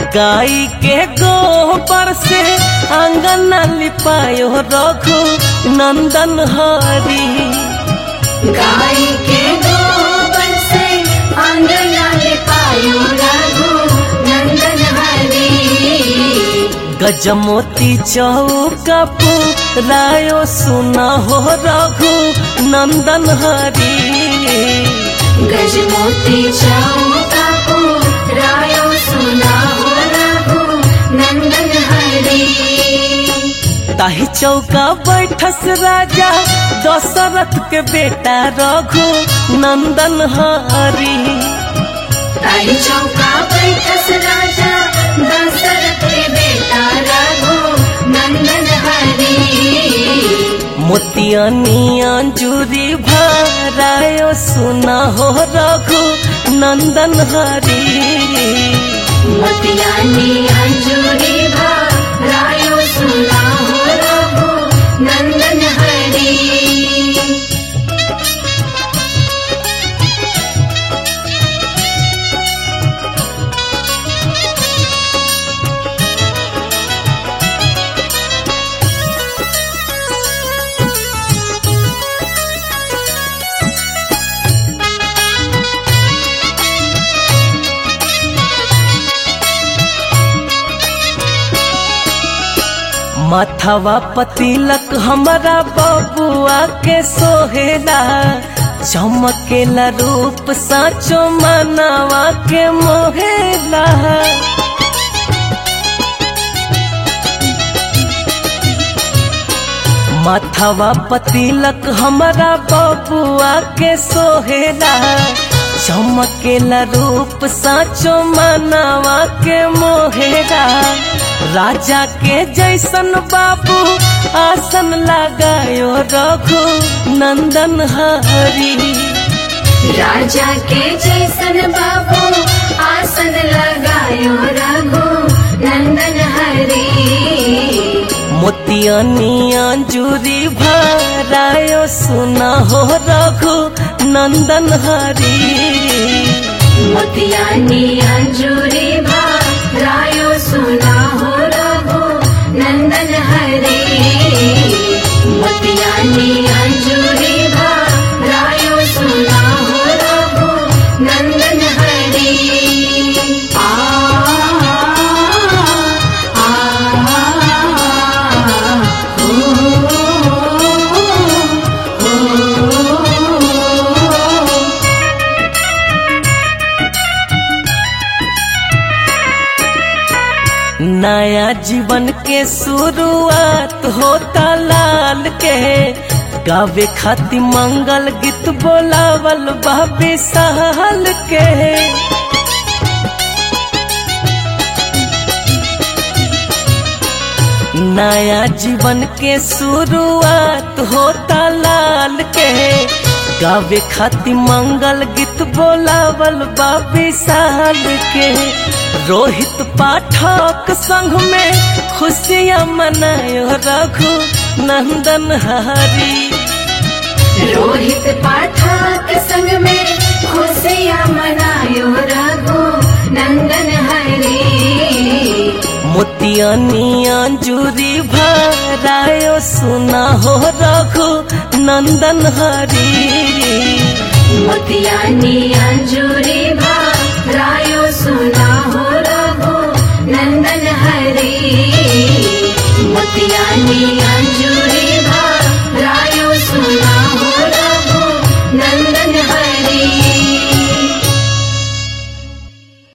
गाय के गोबर से आंगन लिपायो रघु नंदन हरी गाय के गोबर से आंगना ले पायो रघु नंदन हरी गजमोती चौका रायो सुना हो रघु नंदन हरी गजमोती चौका को रायो सुना हो रघु नंदन हरी ताही चौका बैठस राजा दशरथ के बेटा रघु नंदन हरी ताई चौका बैठस राजा दशरथ के बेटा रघु नंदन हरी मोतियानी अंजूरी भरायो सुना हो रघु नंदन हरी मोतियानी अंजूरी भा रायो सुना हो रघु नंदन हरी माथवा पतिलक हमारा बबुआ के सोहेला चमकेला रूप साचो मनवा के मोहेला माथवा पतिलक हमारा बबुआ के सोहेला चमकेला रूप साचो मनवा के मोहेला राजा के जैसन बाबू आसन लगायो रघु नंदन हरी राजा के जैसन बाबू आसन लगायो रघु नंदन हरी मोतियानी अंजूरी भरायो सुना हो रघु नंदन हरी मोतियानी अंजूरी भा रायो सुना हो रघु नंदन हरी मोतियानी अंजूरी भा रायो सुना हो रघु नंदन हरी आ आ ओ, ओ, नया जीवन के शुरुआत होता लाल के गावे खातिर मंगल गीत बोलावल बाबे सहल के नया जीवन के शुरुआत होता लाल के गावे खातिर मंगल गीत बोलावल बाबे साल के रोहित पाठक संग में खुशियाँ मनायो रघु नंदन हरी रोहित पाठक संग में खुशियाँ मनायो रघु नंदन हरी मोतियानी अंजूरी भरायो सुना हो रघु नंदन हरी मोतियानी अंजूरी भा